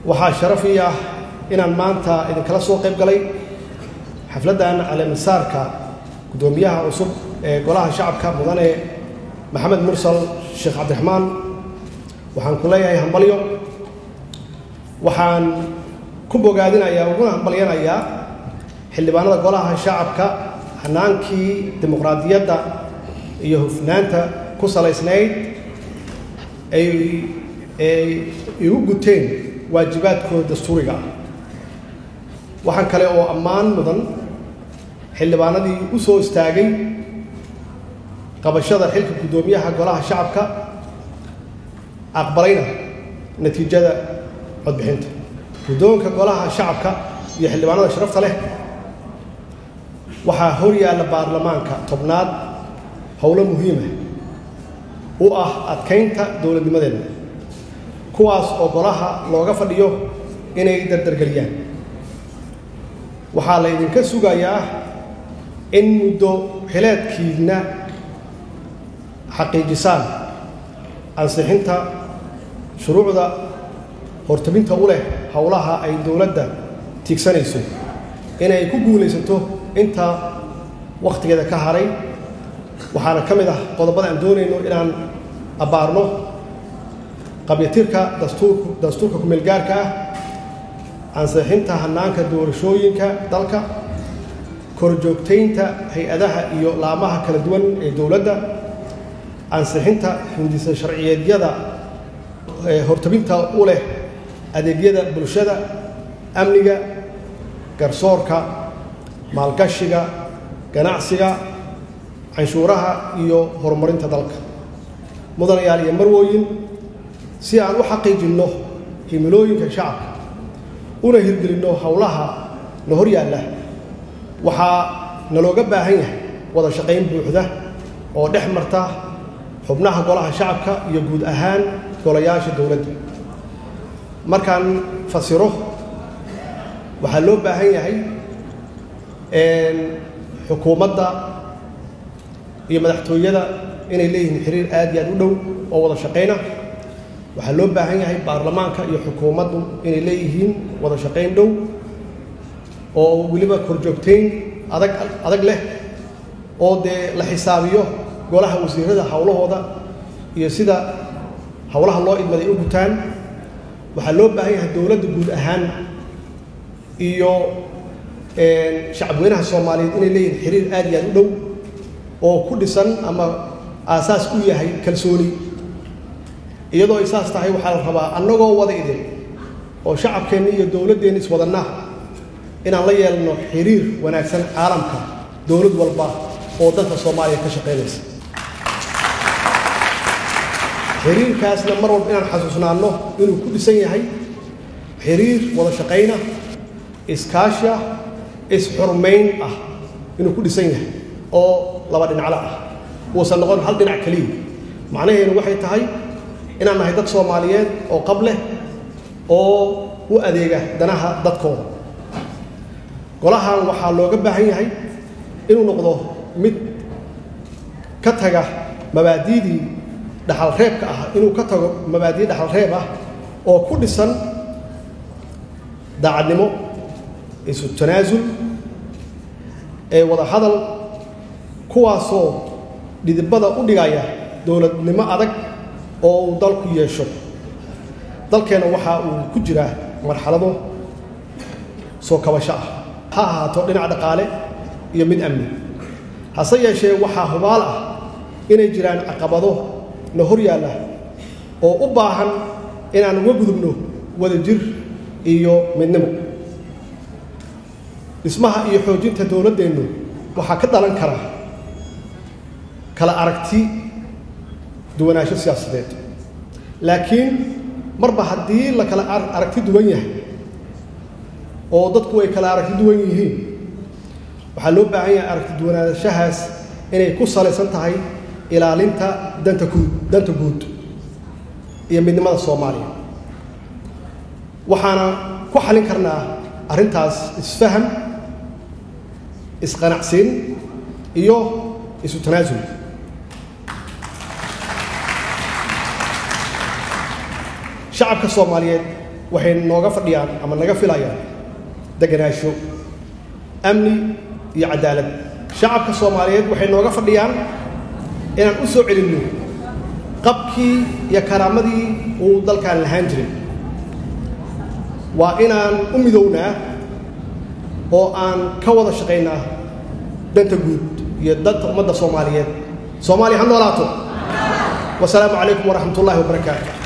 waxaa sharaf ii ah inaan maanta idinkala soo qayb galay xafladdan caleemisaarka guddoomiyaha cusub ee golaha shacabka mudane maxamed mursal sheekh cabdiraxmaan waxaan ku leeyahay hambalyo waxaan ku bogaadinayaa uguna hambalyanayaa xildhibaanada golaha shacabka hanaankii dimuqraadiyadda iyo hufnaanta ku salaysnayd ay ay igu guteen waajibaadkooda dastuuriga ah waxaan kale oo ammaan mudan xildhibaanadii u soo istaagay qabashada xilka guddoomiyaha golaha shacabka aqbalayna natiijada codbixinta guddoonka golaha shacabka iyo xildhibaanada sharafta leh waxaa hor yaalla baarlamaanka tobnaad howlo muhiima u ah adkaynta dowladnimadeenna kuwaas oo golaha looga fadhiyo inay dardargeliyaan waxaa la ydinka sugayaa in muddo xileedkiina xaqiijisaan ansixinta shuruucda hortabinta u leh howlaha ay dowladda tiigsanayso inay ku guulaysato inta wakhtigeeda ka haray waxaana ka mid ah qodobada aan doonayno inaan abbaarno qabyatirka dastuurk dastuurka kumeelgaarka ah ansixinta hanaanka doorashooyinka dalka korjoogtaynta hay-adaha iyo laamaha kala duwan ee dowladda ansixinta hindisa sharciyeedyada hortabinta u leh adeegyada bulshada amniga garsoorka maalgashiga ganacsiga canshuuraha iyo horumarinta dalka mudanayaal iyo marwooyin si aan u xaqiijinno himilooyinka shacabka una hirgelinno howlaha na hor yaalla waxaa nalooga baahan yahay wada shaqayn buuxda oo dhex marta xubnaha golaha shacabka iyo guud ahaan golayaasha dowladda markaan fasiro waxaa loo baahan yahay xukuumadda iyo madaxtooyada inay leeyihiin xiriir aad iyo aad u dhow oo wada shaqayna waxaa loo baahan yahay baarlamaanka iyo xukuumaddu inay leeyihiin wada shaqayn dhow oo weliba korjoogtayn adag adag leh oo dee la xisaabiyo golaha wasiirada howlahooda iyo sida howlaha loo idmaday u gutaan waxaa loo baahan yahay dowladda guud ahaan iyo shacabweynaha soomaaliyeed inay leeyihiin xiriir aad iyo aad u dhow oo ku dhisan ama aasaas u yahay kalsooni iyadoo ay saas tahay waxaa la rabaa annagoo wada idin oo shacabkeenna iyo dowladdeenna iswadanna inaan la yeelno xiriir wanaagsan caalamka dowlad walba oo dalka soomaaliya ka shaqaynaysa xiriirkaasna mar walba inaan xasuusnaanno inuu ku dhisan yahay xiriir wada shaqayna iskaashi ah is-xurmayn ah inuu ku dhisan yahay oo laba dhinaclo ah uusan noqon hal dhinac keliya macnaheedu waxay tahay inaan nahay dad soomaaliyeed oo qab leh oo u adeega danaha dadkooda golahan waxaa looga baahan yahay inuu noqdo mid ka taga mabaadi'dii dhaxalreebka ah inuu ka tago mabaadi'i dhaxalreeb ah oo ku dhisan daacadnimo isu tanaasul ee wada hadal kuwaasoo dhidibada u dhigaya dowladnimo adag oo uu dalku yeesho dalkeenna waxa uu ku jiraa marxalado soo kabasho ah ha ahaato dhinac dhaqaale iyo mid amni hase yeeshee waxaa hubaal ah inay jiraan caqabado na hor yaalla oo u baahan inaan uga gudubno wadajir iyo midnimo dhismaha iyo xoojinta dowladdeennu waxaa ka dhalan kara kala aragti duwanaansho siyaasadeed laakiin marba haddii la kala aragti duwan yahay oo dadku ay kala aragti duwan yihiin waxaa loo baahan yahay aragti duwanaanshahaas inay ku salaysan tahay ilaalinta danta guud danta guud iyo midnimada soomaaliya waxaana ku xalin karnaa arrintaas isfaham isqanacsiin iyo isu tanaasul shacabka soomaaliyeed waxay nooga fadhiyaan ama naga filayaan deganaansho amni iyo cadaalad shacabka soomaaliyeed waxay nooga fadhiyaan inaan u soo celinno qabkii iyo karaamadii uu dalkan lahaan jiray waa inaan u midownaa oo aan ka wada shaqaynaa danta guud iyo danta ummadda soomaaliyeed soomaaliya ha noolaato wasalaamu calaykum waraxmat ullahi wabarakaatu